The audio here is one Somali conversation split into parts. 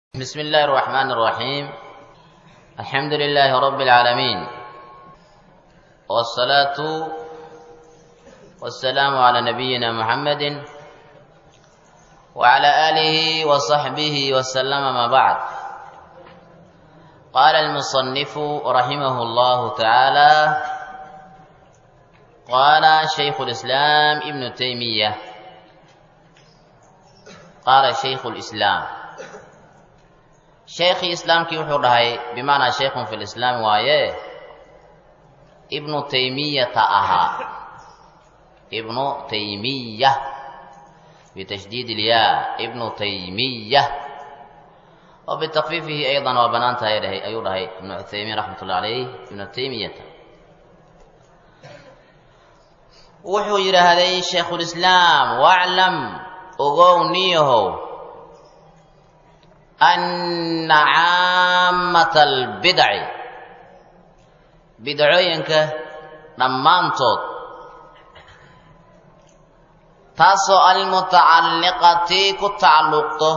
بسم الله الرحمن الرحيم الحمد لله رب العالمين والصلاة والسلام على نبينا محمد وعلى آله وصحبه وسلم ما بعد قال المصنف رحمه الله تعالى قال شيخ الإسلام ابن تيمية قال شيخ الإسلام sheekhii islaamkii wuxuu dhahay bimacnaa sheikhun fi lislaam waaye ibnu taymiyata ahaa ibnu taymiya bitashdiid ilyaa ibnu taymiya oo bitakfiifihi aydan waa bannaan tahay dhahay ayuu dhahay ibnu cuthaymiin raxmat ullah calayh ibnu taymiyata wuxuu yidhaahday shaykhulislaam waclam ogow niyahow anna caamata albidaci bidcooyinka dhammaantood taasoo almutacalliqati ku tacalluqto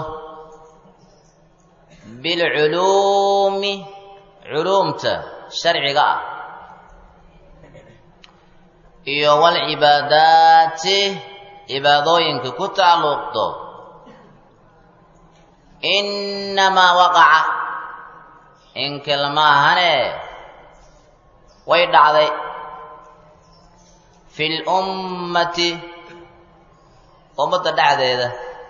bilculuumi culuumta sharciga ah iyo walcibaadaati cibaadooyinka ku tacalluqto innamaa waqaca in kelmaahane way dhacday fi lummati ummadda dhexdeeda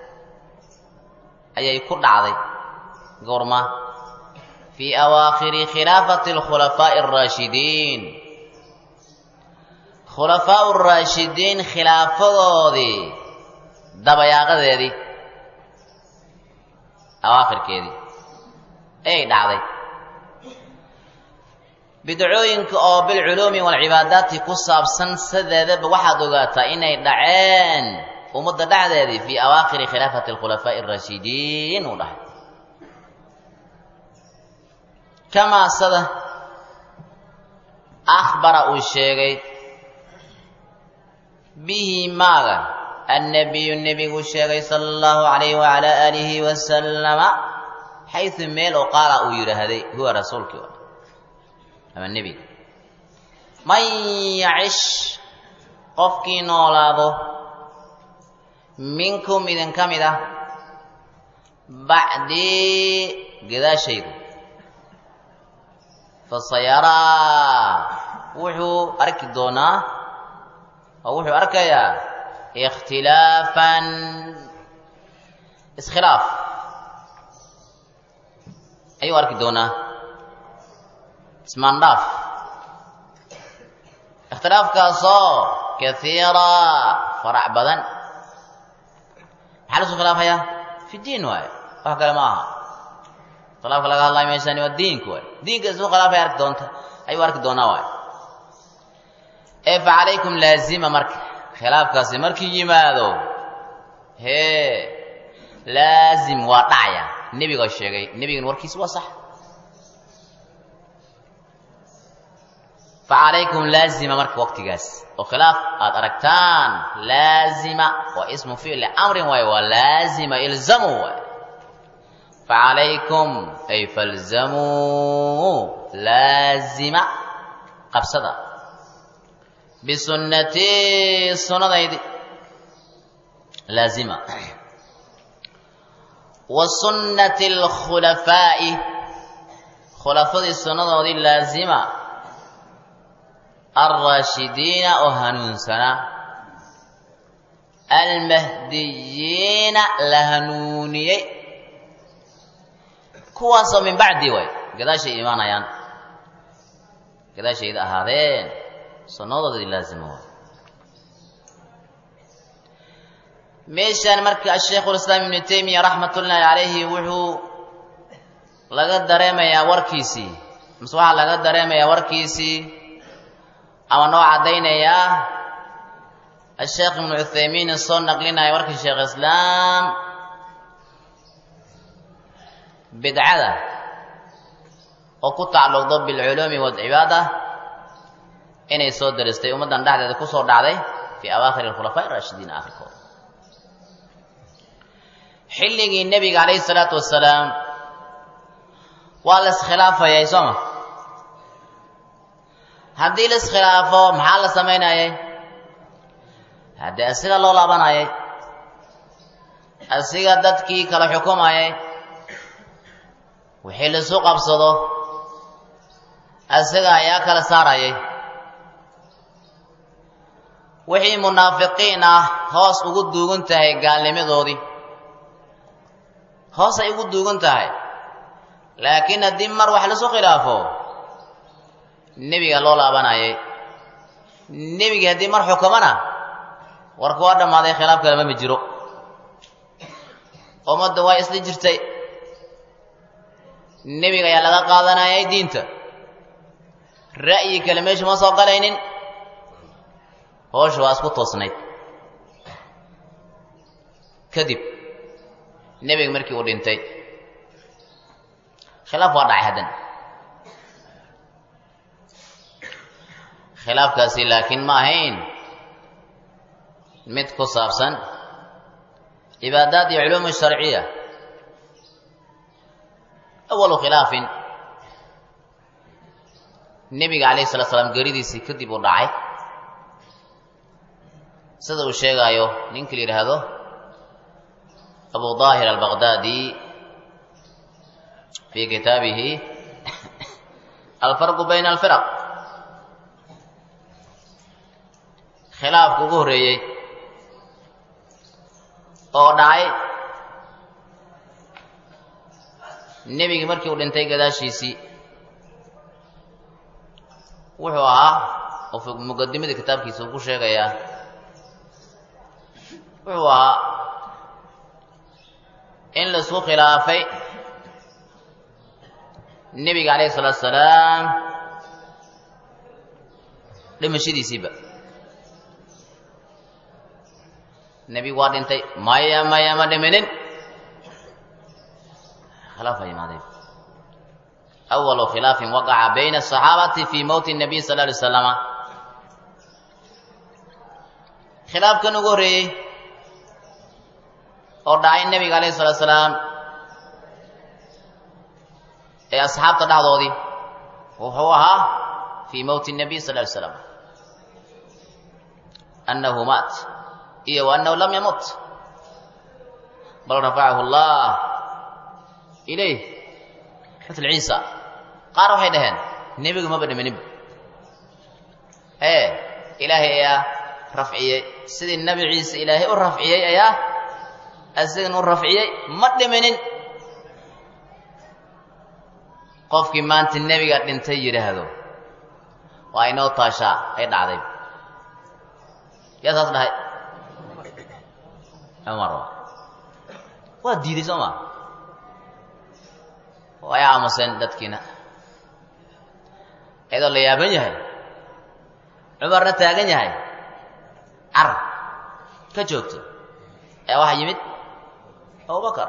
ayay ku dhacday goorma fii awaakhiri khilaafati alkhulafaa'i alraashidiin khulafaa'u raashidiin khilaafadoodii dabayaaqadeedii awaakhirkeedii ayay dhacday bidcooyinka oo bilculuumi walcibaadaati ku saabsan sideedaba waxaad ogaataa inay dhaceen ummadda dhexdeedii fii awaakhiri khilaafati alkhulafaa'i alraashidiin uu dhahay kamaa sada akhbara uu sheegay bihi maaga annabiyu nebigu sheegay sala allahu calayhi wacala aalihi wasalama xaysu meel oo qaala uu yidhaahday huwa rasuulkii o ama nebiga man yacish qofkii noolaado minkum idinka mid ah bacdii gadaashaydu fasayaraa wuxuu arki doonaa oo wuxuu arkayaa ikhtilaafan iskhilaaf ayuu arki doonaa ismaandhaaf ikhtilaafkaasoo kaiira farac badan maxaa lasu khilaafayaa fi diin waaye wax kale ma aha khilaafka laga hadlayo meeshaani waa diinka waaye diinka isu khilaafay arki doonta ayuu arki doonaa waaye ee fa calaykum laazima marka khilaafkaasi markii yimaado hee laazim waa dhacaya nebiga sheegay nebigan warkiisa waa sax fa calaykum laazima marka waqtigaas oo khilaaf aad aragtaan laazima waa ismu ficli amrin waaye waa laazima ilzamu waaye fa calaykum ay falzamuu laazima qabsada bisunnatii sunnadaydi laazima wa sunnati alkhulafaa'i khulafadii sunnadoodii laazima alraashidiina oo hanuunsanaa almahdiyiina la hanuuniyey kuwaasoo min bacdi way gadaashay imaanayaan gadaashayda ahaadeen sunnadoodii laazima waay meeshaan marka asheikhulislaam ibnu taymiya raxmatullaahi calayhi wuxuu laga dareemayaa warkiisii mase waxaa laga dareemayaa warkiisii ama noo caddaynayaa asheekh ibnu cuthaymiin soo naqlinaya warkii sheekh islaam bidcada oo ku tacalluqdo bilculuumi walcibaada inay soo daristay ummaddan dhexdeeda ku soo dhacday fii awaakhiri alkhulafaa'i raashidiin aakhirkooda xilligii nebiga calayhi salaatu wasalaam waa la iskhilaafayay sooma haddii la iskhilaafo maxaa la samaynayay haddii asiga loo laabanayay asiga dadkii kala xukumayay wixii laisu qabsado asiga ayaa kala saarayay wixii munaafiqiin ah hoos ugu duugan tahay gaalnimadoodii hoos ay ugu duugan tahay laakiin haddii mar wax laisu khilaafo nebiga loo laabanayay nebigii haddii mar xukumana warka waa dhammaaday khilaaf kalema ma jiro ummadda waa isla jirtay nebiga ayaa laga qaadanayay diinta ra'yi kale meesha ma soo galaynin hoosha waa isku toosnayd kadib nebiga markii uu dhintay khilaaf waa dhacay haddana khilaafkaasi laakiin ma ahayn mid ku saabsan cibaadaat iyo culuum sharciya awalu khilaafin nebiga calayhi salatu salaam geeridiisii kadib uu dhacay sida uu sheegaayo ninka la yidhaahdo abu daahir albaqdaadi fi kitaabihi alfarqu bayna alfiraq khilaafka ugu horreeyey oo dhacay nebigii markii uu dhintay gadaashiisii wuxuu ahaa oo muqadimadii kitaabkiisa uu ku sheegayaa wuxuu ahaa in laisku khilaafay nebiga calayhi salaatu salaam dhimashadiisiiba nebigu waa dhintay maya maya ma dhiminin khilaafaa yimaadeen awalu khilaafin waqaca bayna asaxaabati fi mowti nabiy sal lla alay slama khilaafkan ugu horreeyey oo dhacay nebiga alayhi salatu salaam ee asxaabta dhexdoodii wuxuu ahaa fii mowti nabiy sal ly slam annahu maat iyo wa annahu lam yamut bal rafacahu allah ilayh mitl ciisa qaar waxay dhaheen nebigu maba dhimaninba ee ilaahay ayaa rafciyey sidii nebi ciise ilaahay u rafciyey ayaa asigan u rafciyey ma dhiminin qofkii maanta nebiga dhintay yidhaahdo waa inoo taashaa ay dhacday yaa saas dhahay cumar waa diiday soo maa way aamuseen dadkiina iyadoo la yaaban yahay cumarna taagan yahay car ka joogto ee waxaa yimid abubakar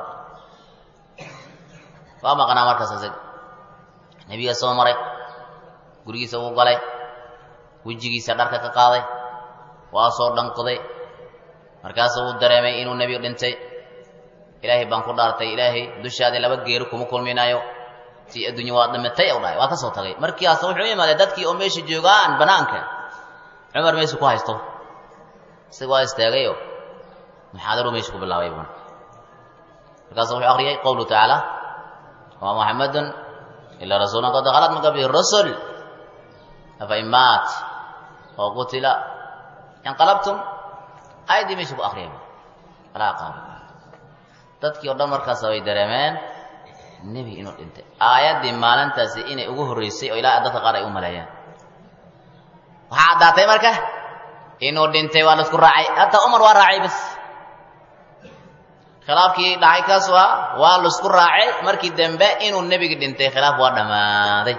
waa maqnaa markaas isaga nebiga soo maray gurigiisa wuu galay wejigiisa dharka ka qaaday waa soo dhanqoday markaasuu uu dareemay inuu nebigu dhintay ilaahay baan ku dhaartay ilaahay dushaadii laba geeri kuma kulminayo si adduunya waa dhimatay u dhahay waa ka soo tagay markiiaas wuxuu imaaday dadkii oo meesha joogaan banaanka cumar meesha ku haysto isaga waa istaagayo muxaadaru meesha ku bilaabay marka markaasu wuxuu akriyay qowluhu tacaala wamaa muxamadun ilaa rasuulun qad khalat min qablihi rusul afa in maat oo qutila inqalabtum aayaddii meesha ku akriyay alaa qaaba dadkii oo dhan markaas way dareemeen nebi inuu dhintay aayaddii maalintaasi inay ugu horreysay oo ilaa dadka qaar ay u maleeyeen waxaa caddaatay marka inuu dhintay waa laisku raacay hataa umar waa raacay bas khilaafkii dhacay kaas waa waa laisku raacay markii dambe inuu nebigi dhintay khilaaf waa dhammaaday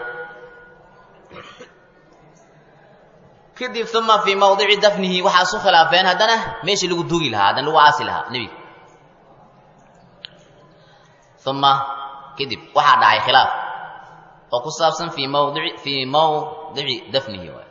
kadib uma fii mawdici dafnihi waxaa isu khilaafeen haddana meeshii lagu dugi lahaa haddana lagu aasi lahaa nebiga uma kadib waxaa dhacay khilaaf oo ku saabsan fii mawdici fii mawdici dafnihi waay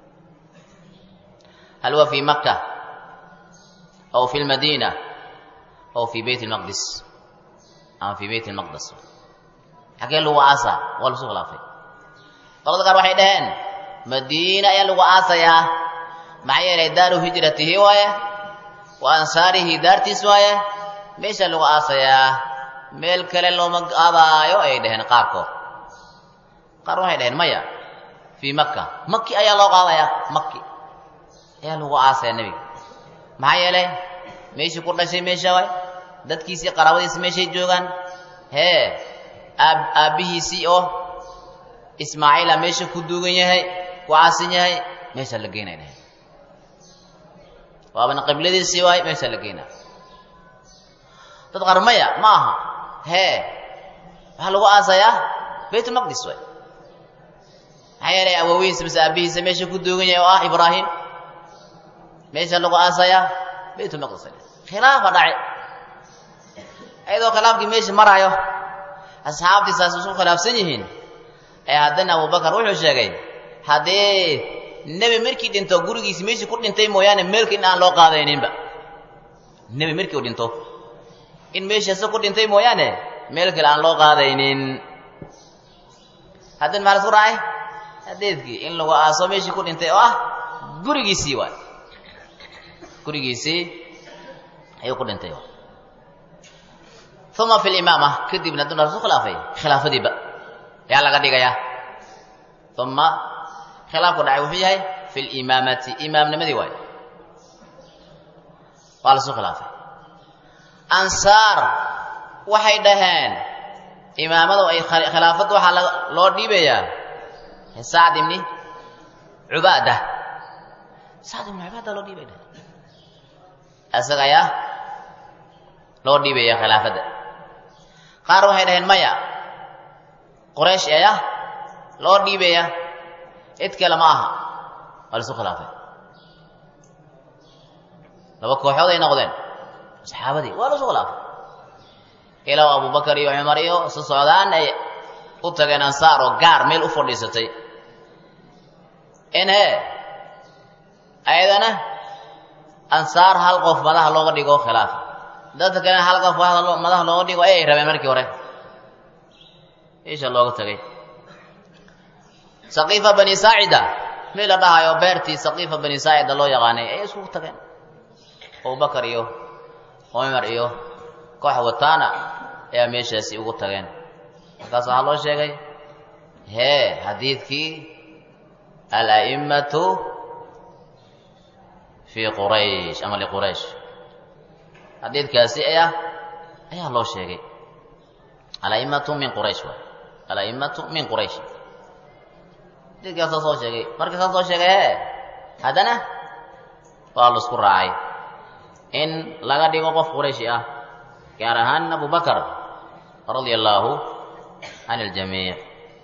hal huwa fii makka aw fi lmadiina aw fi beyt lmaqdis ama fi beyt lmaqdes xagee lagu aasaa waa lasu khilaafay qolada qaar waxay dhaheen madiina ayaa lagu aasayaa maxaa yeelay daaru hijratihi waaye wa ansaarihi daartiis waaye meesha lagu aasayaa meel kale looma aadaayo ayay dhaheen qaarkood qaar waxay dhaheen maya fii makka maki ayaa loo qaadayaa maki ayaa lagu aasaya nebiga maxaa yeelay meeshii ku dhashay meesha waay dadkiisii qaraabadiisi meeshay joogaan hee aab aabbihiisii oo ismaaciila meesha ku duugan yahay ku caasin yahay meesha la geynay dhahay waabana qibladiisii waay meesha la geynaa dad qaar maya ma aha hee waxaa lagu aasayaa baytulmaqdis waay maxaa yeelay awowihiisa mise aabbihiisa meesha ku duugan yahay oo ah ibraahim meesha lagu aasayaa baytulmaqdis khilaafa dhace ayadoo khilaafkii meesha maraayo asxaabtii saas isku khilaafsan yihiin ee haddana abubakar wuxuu sheegay haddii nebi markii dhinto gurigiisi meeshii ku dhintay mooyaane meelka in aan loo qaadayninba nebi markii uu dhinto in meeshaasi ku dhintay mooyaane meel kale aan loo qaadaynin haddana maxaa la isku raacay hadeedkii in lagu aaso meeshii ku dhintay oo ah gurigiisii waay gurigiisii ayuu ku dhintay uma fi limaama kadibna duna lasu khilaafay khilaafadiiba ayaa laga dhigayaa uma khilaafku dhacay wuxuu yahay fi limaamati imaamnimadii waayo waa lasu khilaafay ansaar waxay dhaheen imaamadu ay khilaafadda waxaa loo dhiibayaa sacd ibni cubaada sacd ibni cubaada loo dhiibay dhaheen isaga ayaa loo dhiibaya khilaafadda qaar waxay dhaheen maya quraysh ayaa loo dhiibaya cid kale ma aha waa laisu khilaafay laba kooxood ay noqdeen saxaabadii waa laisu khilaafay ilaa abubakar iyo cumar iyo isu socdaan ay u tageen ansaar oo gaar meel u fadhiisatay in hee ayadana ansaar hal qof madaha looga dhigo khilaafa dadka kalena hal qof madaha looga dhigo ayay rabeen markii hore isha looga tagay saqiifa bani saacida mid la dhahayo beertii saqiifa bani saacida loo yaqaanay ayay iskugu tageen abubakar iyo cumar iyo koox wataana ayaa meeshaasi ugu tageen markaas waxaa loo sheegay hee xadiidkii ala'immatu fii quraysh ama liquraysh xadiidkaasi ayaa ayaa loo sheegay ala'immatu min quraysh waay ala'immatu min quraysh xadiidkaasa soo sheegay markii saa soo sheegay hee haddana waa laisku raacay in laga dhigo qof qurayshi ah gaar ahaan abubakar radia allaahu can اljamiic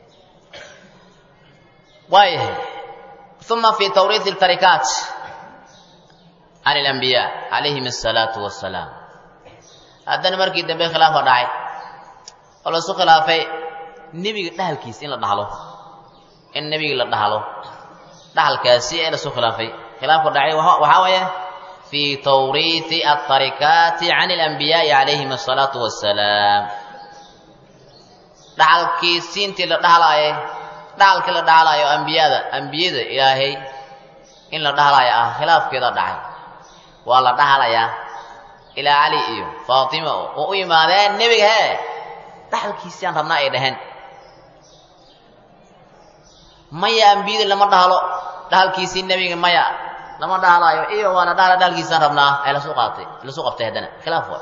waayahay uma fi tawriiث اltarikaat can اlanbiya calayhim الsalaatu wasalaam haddana markii dambe khilaafa dhacay oo lasu khilaafay nebiga dhahalkiisa in la dhahlo in nebigi la dhahlo dhahalkaasi ee lasu khilaafay khilaafka dhacay waxaa waaya fi tawriiثi aلtarikaati can اlanbiyaai calayhim الsalaatu wasalaam dhaxalkii siintii la dhahlaaye dhaxalkii la dhahlaayo ambiyada ambiyada ilaahay in la dhahlaayo ah khilaafkeeda dhacay waa la dhahlayaa ilaa cali iyo faatima oo u yimaadeen nebiga hee dhaxalkiisiaan rabnaa ay dhaheen maya ambiyada lama dhahlo dhahalkiisii nebiga maya lama dhahlaayo iyo waa la dhahla dhahalkiisaan rabnaa ay lasu qaatay lasu qabtay haddana khilaaf waa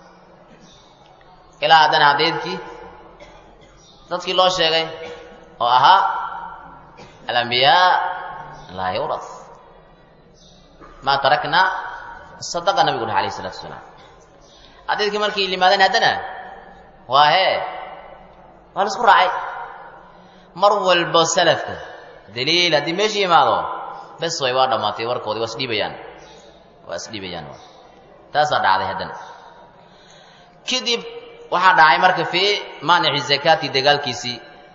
ilaa haddana hadeedkii dadkii loo sheegay oo ahaa alambiyaa laa yuras maa tarakna sadaqa nabigu dhahay alayh isalatu wasalaam xadiidkii markii limaadeen haddana waa hee waa la isku raacay mar walbo salafka daliil haddii meesha yimaado bes way waa dhammaatay warkoodii waa isdhiibayaan waa isdhiibayaan taasaa dhacday haddana kadib waxaa dhacay marka fii maanici zakaati dagaalkiisii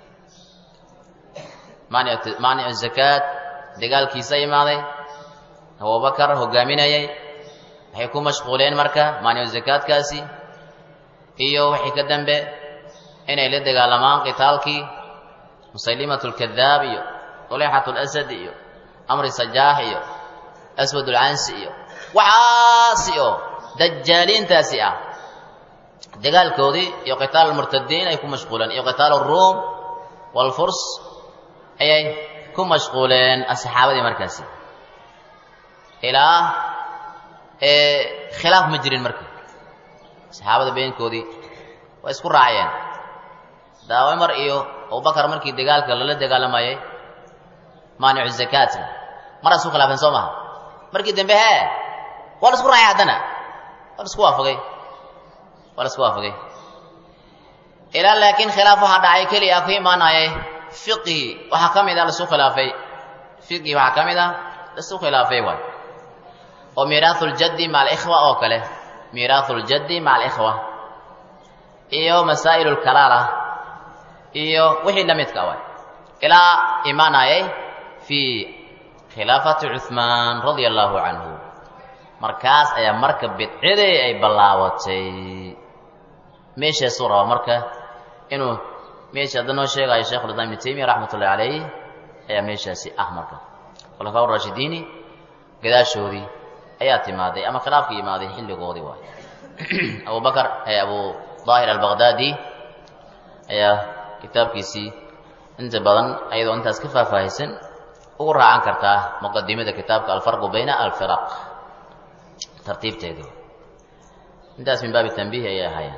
maanicu zakaat dagaalkiisa imaaday abubakar hogaaminayay waxay ku mashquuleen marka maanicu zakaadkaasi iyo wixii ka dambe inay la dagaalamaan qitaalkii musaylimat lkadaab iyo tulexat lasad iyo amri sajaax iyo aswad ulcansi iyo waxaasi oo dajaaliintaasi ah dagaalkoodii iyo qitaal almurtadiin ay ku mashquuleen iyo qitaal aruum waalfurs ayay ku mashquuleen asxaabadii markaasi ilaa khilaaf ma jirin marka saxaabada beenkoodii waa isku raacayeen daa cumar iyo abubakar markii dagaalka lala dagaalamayay maanicu zakaatna maraa isku khilaafeen soo maha markii dambe hee waa la isku raacay haddana waa la isku waafaqay waa la isku waafaqay ilaa laakiin khilaaf waxaa dhacay keliya ku imaanayay fiqhi waxaa ka mid a lasu khilaafay fiqhi waxaa ka mid a lasu khilaafay waay oo miiraahu ljaddi maca alikhwa oo kale miiraahu ljaddi maca alikhwa iyo masaa'il lkalaala iyo wixii la midka waay ilaa imaanayay fii khilaafati cuhmaan radia allahu canhu markaas ayaa marka bidcidii ay ballaabatay meeshaasuu rabaa marka inuu meesha hadda noo sheegayo sheikh ulislam ibnu taymiya raxmat ullahi calayh ayaa meeshaasi ah marka khulafaa raashidiini gadaashoodii ayaa timaaday ama khilaafka yimaaday xilligoodii waay abu bakar abu daahir albaqdaadi ayaa kitaabkiisii inta badan ayadoo intaas ka faahfaahaysan ugu raacan kartaa muqadimada kitaabka alfarqu bayna alfiraq tartiibteedii intaas min baabi tanbiih ayay ahaayeen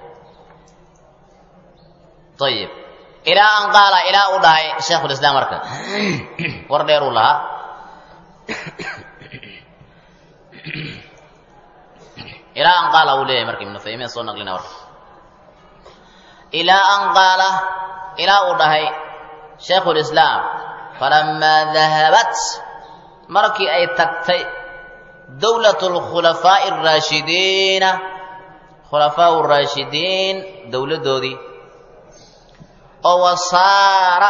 ayib ilaa an qaala ilaa uu dhahay shaykhulislaam marka war dheer uu lahaa ilaa an qaala uu leeyahay marka ibnu taymiya soo naqlina warka ilaa an qaala ilaa uu dhahay shaykhulislaam falamaa dahabat markii ay tagtay dowlat lkhulafaa'i araashidiina khulafaau raashidiin dowladdoodii oo wasaara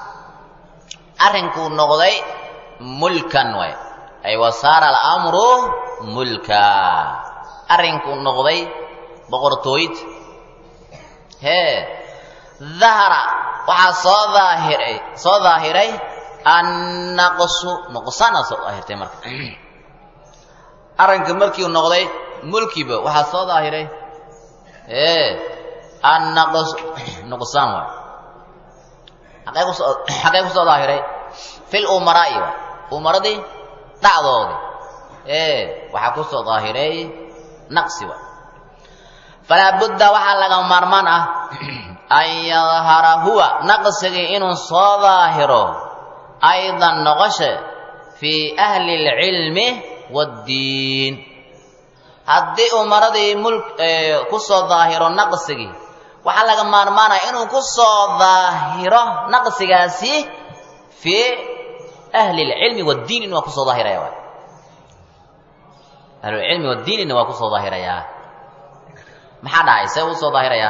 arrinkuu noqday mulkan waay ay wasaara alamru mulka arrinkuu noqday boqortooyd hee dahara waxaa soo daahiray soo daahiray annaqsu nuqsaana soo daahirtay marka arrinka markiu noqday mulkiba waxaa soo daahiray ee annaqs nuqsaan waay xaqee kusoo xaqee kusoo daahiray fil umaraa'i waay umaradii dhacdoodii ee waxaa kusoo daahiray naqsi waay falaa budda waxaa laga maarmaan ah an yadhara huwa naqsigii inuu soo daahiro aydan noqoshe fii ahli اlcilmi wاddiin haddii umaradii mul ku soo daahiro naqsigii waxaa laga maarmaanaya inuu ku soo daahiro naqsigaasi fii ahli اlcilmi wاddiinina waa kusoo daahiraya waay ahlulcilmi wadiinina waa kusoo daahirayaa maxaa dhacay see uu soo daahirayaa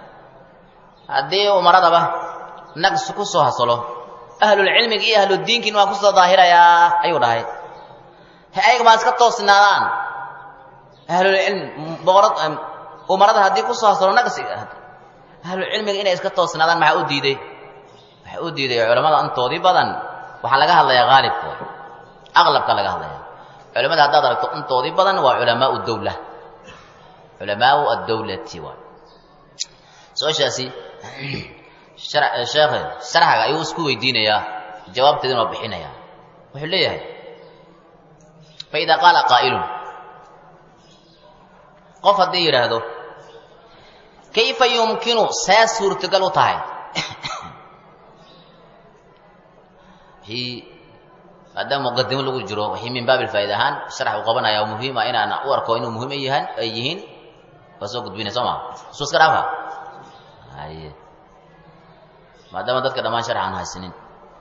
haddii umaradaba naqsi ku soo hasalo ahlulcilmiga iyo ahludiinkiina waa kusoo daahirayaa ayuu dhahay he ayaga maa iska toosnaadaan ahlulcilmi boqorad umarada haddii kusoo hasalo naqsiga ahlulcilmiga inay iska toosnaadaan maxaa u diiday waxaa u diiday culamada intoodii badan waxaa laga hadlayaa haalibkooda aqlabka laga hadlaya culamada haddaad aragto intoodii badan waa culamaau dawla culamaau addawlati waay su-aashaasi sheekhe sharxaga ayuu isku weydiinayaa jawaabteeduna waa bixinayaa wuxuu leeyahay faida qaala qaa'ilun qof haddii yidhaahdo kayfa yumkinu see suurtagal u tahay maadaama muqadimo lagu jiro wixii min baabil faa'ida ahaan sharax uu qabanaya oo muhiim ah inaan u arko inuu muhiim ay yahaan ay yihiin waa soo gudbinay soo maa suu iska dhaafa haye maadaama dadka dhammaan sharax aan haysanin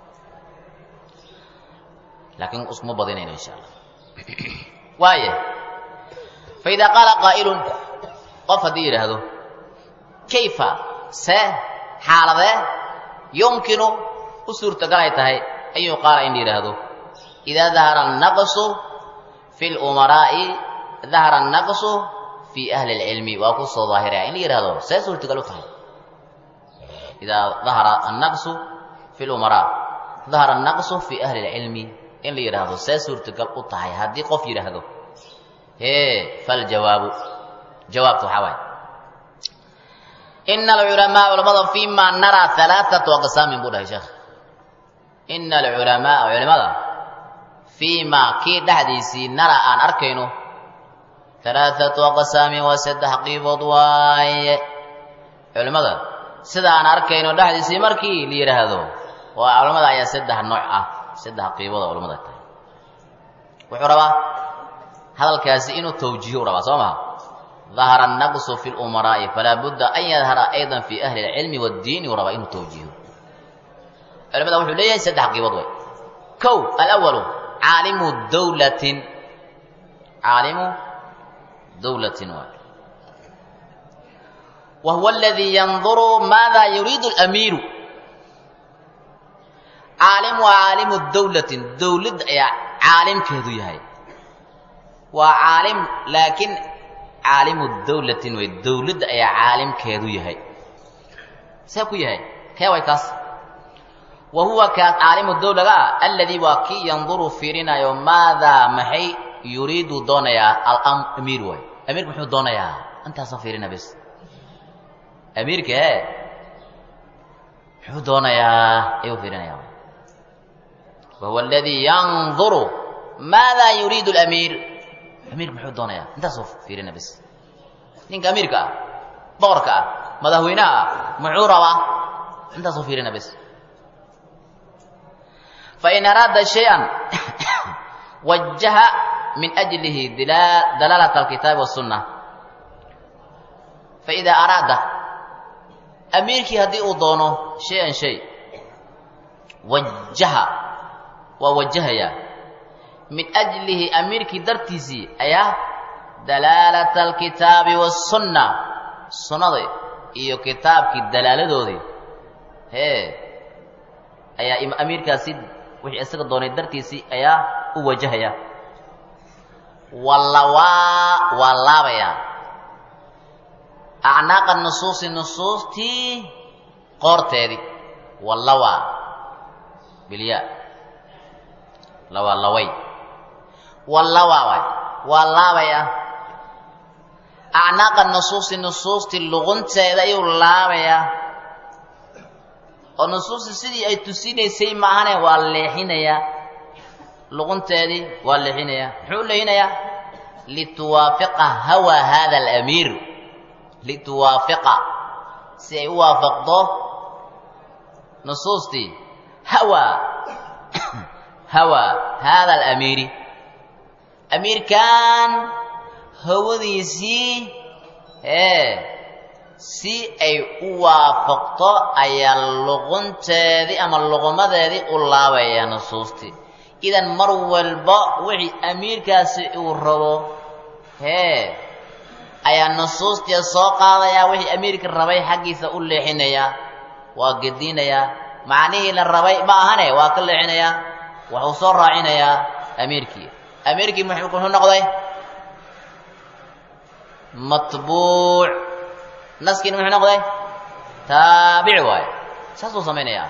laakiin iskuma badinayno insha allah waaye fa idaa qaala qaa'ilun qof haddii yidhaahdo kayfa see xaaladee yumkinu u suurtagalay tahay ayuu qaala in la yidhaahdo idaa dahara annaqsu fi lumaraa'i dahara annaqsu fii ahli lcilmi waa ku soo daahiraya in la yidhahdo see suurtagal u tahay idaa dahara annaqsu fi lumaraa dahara annaqsu fi ahli lcilmi in la yidhaahdo see suurtagal u tahay haddii qof yidhaahdo hee faljawaabu jawaabta waxaa waaye ina alculamaa culamada fima naraa alaaatu aqsaamin buu dhahay sheekh ina alculamaa culimada fiima kii dhexdiisii naraa aan arkayno alaaatu aqsaamin waa saddex qiibood waaye culimmada sida aan arkayno dhexdiisii markii la yidhaahdo waa culamada ayaa saddex nooc ah saddex qiibood oo culamada tahay wuxuu rabaa hadalkaasi inuu tawjiihu rabaa soo maha dahara annaqsu fi lumaraa'i falaa budda an yadhara aydan fi ahli alcilmi waddiini uu rabaa inuu tawjiiho culimada wuxuu leeyahay saddex qiibood way kow alawalu caalimu dawlatin caalimu dawlatin waay wa huwa aladii yanduru maada yuriidu alamiiru caalim waa caalimu dawlatin dawlad ayaa caalimkeedu yahay waa caalim laakiin caalimu dawlatin way dawladda ayaa caalimkeedu yahay see ku yahay kee way kaas wa huwa kaas caalimu dawlaga ah alladii waa kii yanduru fiirinayo maadaa maxay yuriidu doonayaa alamiir waay amiirka muxuu doonayaa intaasoo fiirina bes amiirka e muxuu doonayaa ayuu fiirinaya wa huwa aladii yanduru maadaa yuriidu alamiir amiirka muxuu doonayaa intaasoo fiirina bes ninka amiirka ah boqorka ah madaxweynaha ah muxuu rabaa intaasoo fiirina bes fain araada shay-an wajaha min ajlihi dalaalata alkitaabi wasunna faida araada amiirkii haddii uu doono shay-an shay wajaha waa wajahayaa min ajlihi amiirkii dartiisii ayaa dalaalata alkitaabi wasunna sunnada iyo kitaabkii dalaaladoodii hee ayaa amiirkaasi wixii isaga doonay dartiisii ayaa u wajahaya wallawaa waa laabayaa acnaaqa nusuusi nusuustii qoorteedii wallawaa bilyaa lawaa laway wallawaa waay waa laabayaa acnaaqa nusuusi nusuustii luqunteeda ayuu laabayaa oo nusuusti sidii ay tusinaysay maahane waa leexinayaa luqunteedii waa leexinayaa muxuu leexinayaa lituwaafiqa hawa hada alamiir lituwaafiqa si ay u waafaqdo nusuustii hawa hawa hada alamiiri amiirkan hawadiisii ee si ay u waafaqto ayaa luqunteedii ama luqmadeedii u laabaya nusuustii idan mar walba wixii amiirkaasi uu rabo hee ayaa nusuustii soo qaadayaa wixii amiirka rabay xaggiisa u leexinayaa waa gediinayaa macnihii la rabay ma ahane waa ka leexinayaa wuxuu soo raacinayaa amiirkii amiirkii muxuu noqday matbuuc naskiina muxuu noqday taabic waaye saasuu samaynayaa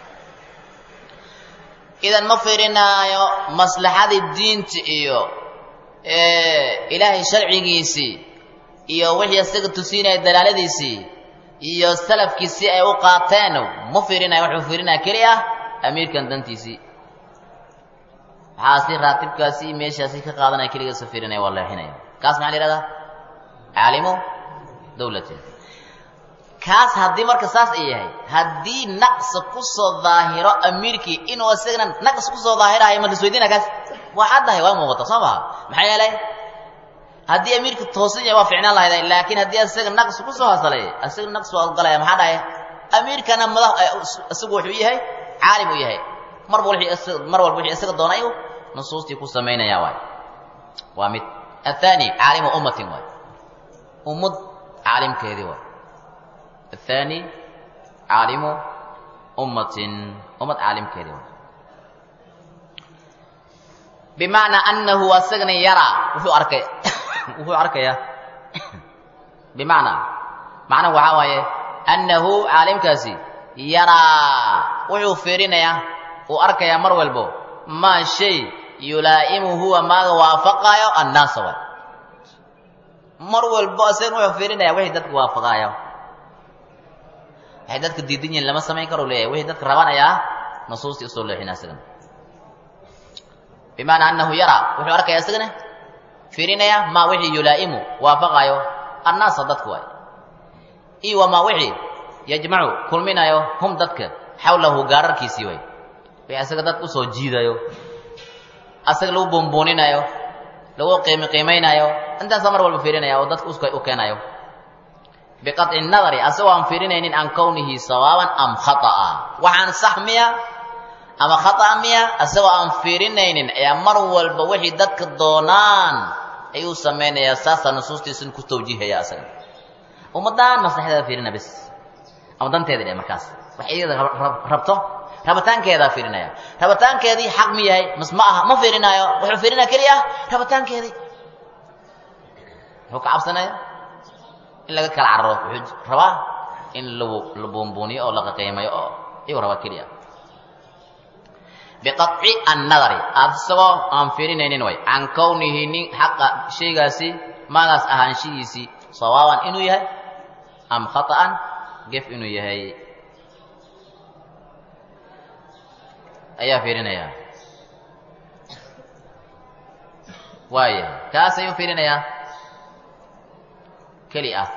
idan ma fiirinaayo maslaxadii diinta iyo ilaahay sharcigiisii iyo wixii isaga tusiinaya dalaaladiisii iyo salafkiisii ay u qaateen ma fiirinayo wuxuu fiirinaya keli ah amiirkan dantiisii waxaasi raatibkaasi meeshaasi ka qaadanaya keligaasa fiirinaya waa leexinaya kaas maxaa la yihahdaa caalimu dawlatin kaas haddii marka saas ay yahay haddii naqsa kusoo daahiro amiirkii inuu isagana naqs kusoo daahirahayo ma lasweydiina kaas waa caddahay waa muuqata soo maha maxaa yeelay haddii amiirka toosan yahay waa ficnaan lahayd laakiin haddii isaga naqs kusoo hasalay isaga naqs waa galaya maxaa dhahay amiirkana madax isagu wuxuu yahay caalim uu yahay mar mar walba wixii isaga doonay nusuustii ku samaynaya waay waa mid athani caalimu ummatin waay ummad caalimkeedii waay الثاني عالم أمة أمة عالم كذا بمعنى أنه أسجن يرى وهو أركي وهو أركي بمعنى معنى وعاوية أنه عالم كاسي yaraa wuxuu fiirinayaa uu arkayaa mar walbo maa shay yulaa'imu huwa maaga waafaqaayo annaasa waay mar walbo asagan wuxuu fiirinaya wixii dadka waafaqaayo waxay dadka diidan yihiin lama samayn karo leeyahay wixii dadka rabanayaa nusuustii usoo leexina asagana bimaanaa annahu yaraa wuxuu arkaya isagana fiirinaya maa wixii yulaa'imu waafaqaayo annaasa dadka waay iyo wamaa wixii yajmacu kulminayo hum dadka xawlahu gaararkiisii way wixii asaga dadka usoo jiidayo asaga lagu buunbuuninayo lagu qiimi qiimaynayo intaasaa mar walba fiirinaya oo dadka u keenayo biqaطci nadari asagoo aan fiirinaynin can kownihi sawaaban am khata'a waxaan sax miya ama khata'a miya asagoo aan fiirinaynin ayaa mar walba wixii dadka doonaan ayuu samaynayaa saasaa nusuustiisun ku tawjiihaya asaga ummaddaan maslaxdeeda fiirina bes ama danteeda dhe markaas wax iyada rabto rabitaankeedaa fiirinaya rabitaankeedii xaq mi yahay mas ma aha ma fiirinaayo wuxuu fiirinaya keliya rabitaankeedii muxuu ka cabsanaya in laga kala cararo wuxuu rabaa in la buunbuuniyo oo la qaqiimayo oo iyuu rabaa keliya biqaطci annadari asagoo aan fiirinaynin way can kownihi nin xaqa shaygaasi maagaas ahaanshihiisii sawaaban inuu yahay am khata'an gef inuu yahay ayaa fiirinaya waaya kaas ayuu fiirinayaa keli ah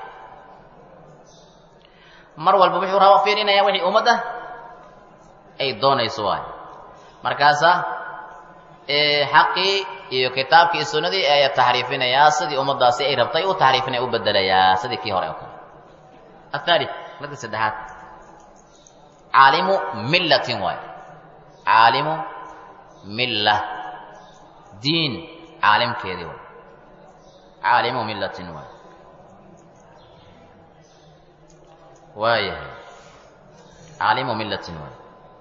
mar walba wuxuu raba fiirinaya wixii ummadda ay doonayso waay markaasa xaqii iyo kitaabkii iyo sunnadii ayaa taxriifinayaa sidii ummaddaasi ay rabtay u taxriifinaya u bedelayaa sidii kii hore oo kale athaalith marka saddexaad caalimu millatin waay caalimu milla diin caalimkeedii waay caalimu millatin waay waayahay caalimu millatin waay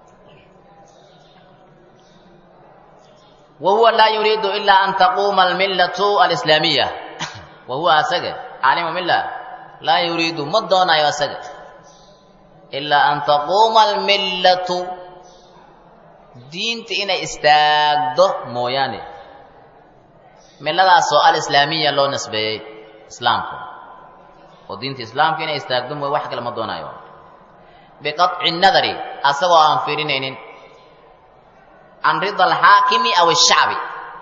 wahuwa laa yuriidu ilaa an taquuma almillatu alislaamiya wahuwa asaga caalimu milla laa yuriidu ma doonayo asaga ilaa an taquuma almillatu diinta inay istaagdo mooyaane milladaasoo alislaamiya loo nisbeeyey islaamka oo diinta islaamka inay istaagdo mooy wax kale ma doonayo biqaطci nadari asagoo aan fiirinaynin can rida alxaakimi aw ashacbi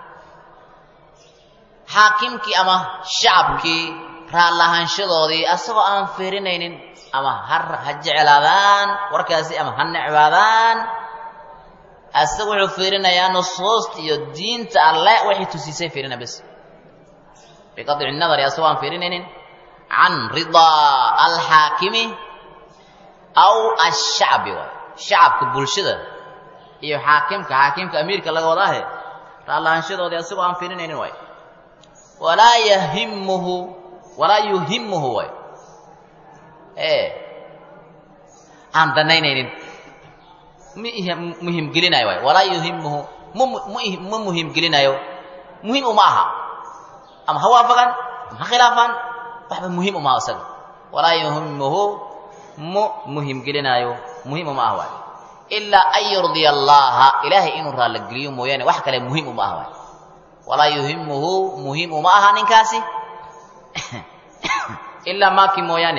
xaakimkii ama shacabkii raallahaanshadoodii asagoo aan fiirinaynin ama ha ha jeclaadaan warkaasi ama ha necbaadaan asaga wuxuu fiirinayaa nusuusta iyo diinta alle waxay tusiisay fiirina bes biqaطci nadari asagoo aan fiirinaynin can ridaa alxaakimi aw ashacbi waay shacabka bulshada iyo xaakimka xaakimka amiirka laga wadaahe raallahaanshadoodii asagoo aan fiirinaynin waay walaa yahimuhu walaa yuhimuhu waay ee aan danaynaynin muhim gelinayo waay walaa yuhimuhu ma muhim gelinayo muhim uma aha ama ha waafaqan ama ha khilaafaan waxba muhim uma aha isaga walaa yuhimuhu mu muhim gelinaayo muhim uma ah waay ilaa an yurdiya allaha ilaahay inuu raallageliyo mooyaane wax kale muhim uma ah waay walaa yuhimuhu muhim uma aha ninkaasi ilaa maakii mooyaane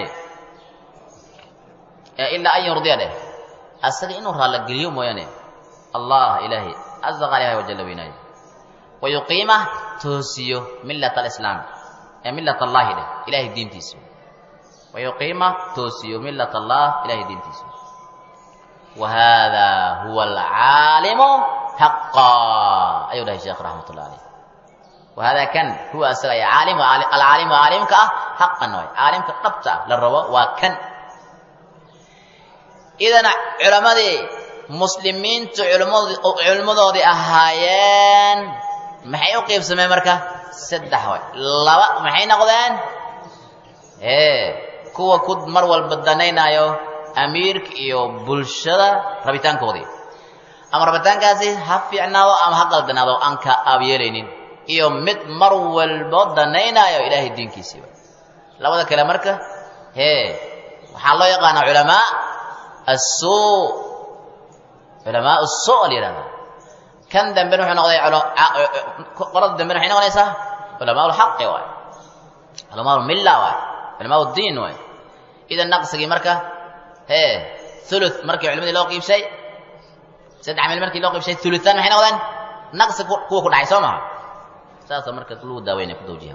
ilaa an yurdiya dheh asaga inuu raallageliyo mooyaane allah ilaahay caza qaliha wajalla weynaayo wayuqiima toosiyo millat alislaam ee millat allahi dheh ilahay diintiisa wayuqiima toosiyo millat allah ilahay diintiisa wahada huwa alcaalimu xaqa ayuu dhahay sheekh raxmat ullah aleyh wahada kan huwa asaga ay caalim alcaalimu caalimka ah xaqan waay caalimka dhabta ah la rabo waa kan idan culammadii muslimiintu culimmadoodii ahaayeen maxay u qiibsameen marka saddex way laba maxay noqdeen ee kuwa ku mar walba danaynaayo amiirka iyo bulshada rabitaankoodii ama rabitaankaasi ha fiicnaado ama ha qaldanaado aan ka aabyeelaynin iyo mid mar walbo danaynaayo ilaahay diinkiisiiba labada kale marka hee waxaa loo yaqaanaa culamaa assuu culamaa suu la yihahdaa kan dambena wuxuu noqday qolada dambena waxay noqonaysaa culamaa lxaqi waay culamaa lmilla waay culamaa ddiin waay idan naqsigii marka hee ulu markii culimadii loo qiibshay saddex meel markii loo qiibshay uluan maxay noqdeen naqsi kuwa ku dhacay soo maha saasa marka lagu daaweynaya ku dawjiha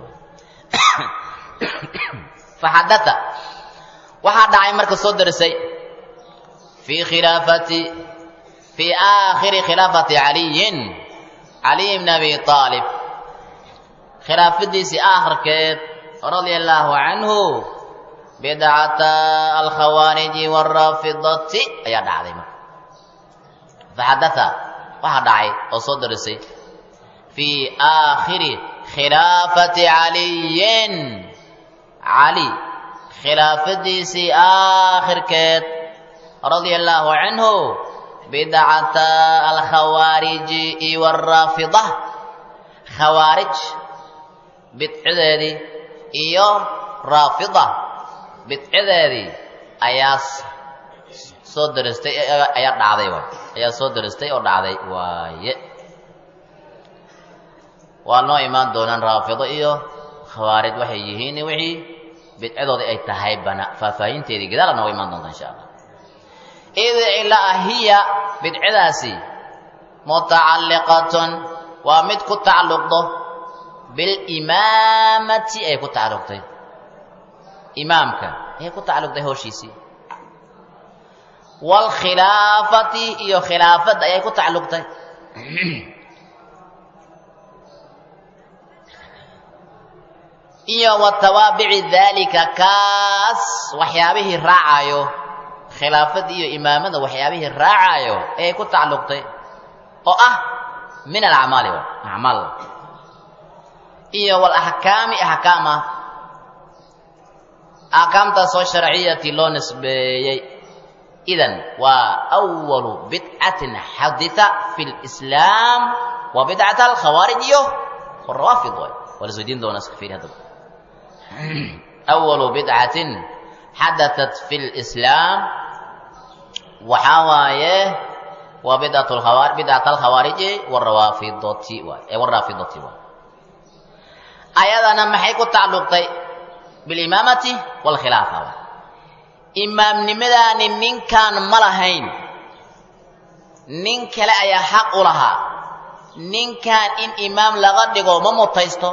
faxadaa waxaa dhacay marka soo darisay fii khilaafati fii aakhiri khilaafati caliyin caliy bni abi aalib khilaafadiisii aakhirkeed radia allaahu canhu bidcata alkhawaariji waraafidati ayaa dhacday marka faxadaa waxaa dhacay oo soo darisay fii aakhiri khilaafati caliyin cali khilaafadiisii aakhirkeed radia allaahu canhu bidcata alkhawaariji iyo waraafida khawaarij bidcadeedii iyo raafida bidcadeedii ayaa soo daristay ayaa dhacday waay ayaa soo daristay oo dhacday waaye waa noo imaan doonaan raafido iyo khawaarij waxay yihiin wixii bidcadoodii ay tahay bana faahfaahinteedii gadaala nooga imaan doonta insha allah id ilaa hiya bidcadaasi mutacalliqatun waa mid ku tacalluqdo bilimaamati ay ku tacalluqtay imaamka ayay ku tacalluqday howshiisii waalkhilaafati iyo khilaafadda ayay ku tacalluqtay iyo wa tawaabici daalika kaas waxyaabihii raacayo khilaafadii iyo imaamada waxyaabihii raacayo ayay ku tacalluqtay oo ah min alacmaali acmaal iyo walaxkaami axkaama axkaamtaasoo sharciyati loo nisbeeyey idan waa awalu bidcatin xadita fi lislaam waa bidcata alkhawaarij iyo rawaafid waay waa la sweydiin doonaa iska fiiri haddaba awalu bidcatin xadatat fi lislaam waxaa waaye waa bidcat bidcat alkhawaariji warawaafidoti waay waraafidoti waay ayadana maxay ku tacalluqtay bilimaamati waalkhilaafa waay imaamnimadaani ninkaan ma lahayn nin kale ayaa xaq u lahaa ninkaan in imaam laga dhigo ma mutaysto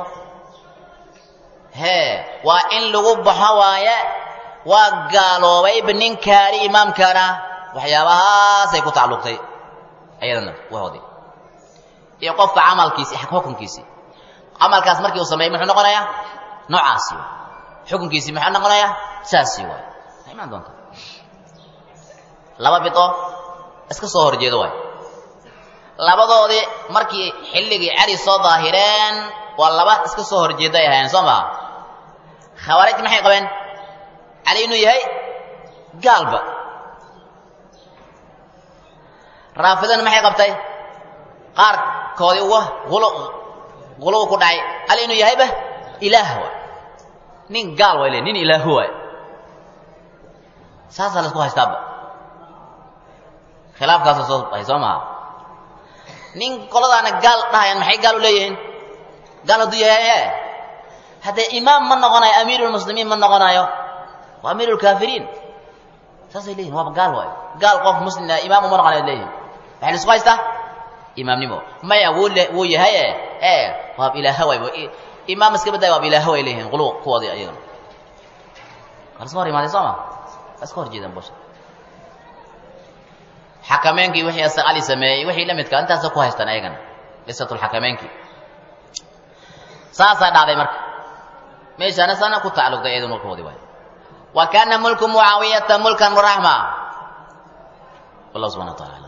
hee waa in lagu baxo waaye waa gaaloobayba ninkaani imaamkaana waxyaabahaasay ku tacalluqtay ayadana wahoodii iyo qofka camalkiisi xukunkiisii camalkaas markii uu sameeyey muxuu noqonayaa noocaasi waay xukunkiisii muxuu noqonayaa saasi waay imaan doonta laba bido iska soo horjeedo waay labadoodii markii xilligii cali soo daahireen waa laba iska soo horjeeday ahaayeen soo maha khawaarij maxay qabeen cali inuu yahay gaalba raafidana maxay qabtay qaarkoodii uga guluw ku dhacay cali inuu yahayba ilaah waay nin gaal way le nin ilaahu waay saasaa laisku haystaaba khilaafkaasoo soo baxay soo maha nin qoladaana gaal dhahayaan maxay gaal u leeyihiin gaal hadduu yahay e haddee imaam ma noqonayo amiirulmuslimiin ma noqonayo waa amiirulkaafiriin saasay leeyihin waaba gaal waayo gaal qof muslimna imaam uma noqonayo leeyihin waxay laisku haystaa imaamnimo maya wuu le wuu yahay e e waab ilaaha waay imaam iska badaya waab ilaaha way leeyihiin qulu kuwoodii ayagana waa laska hor imaaday soo ma waa iska hor jeedaan busha xakameenkii wixii asa ali sameeyey wixii la midka intaasa ku haystaan ayagana qisatulxakameenkii saasaa dhacday marka meeshaana sana ku tacalluqday iyadu mulkoodii waay wa kaana mulku mucaawiyata mulkan raxma wallah subxana wa taala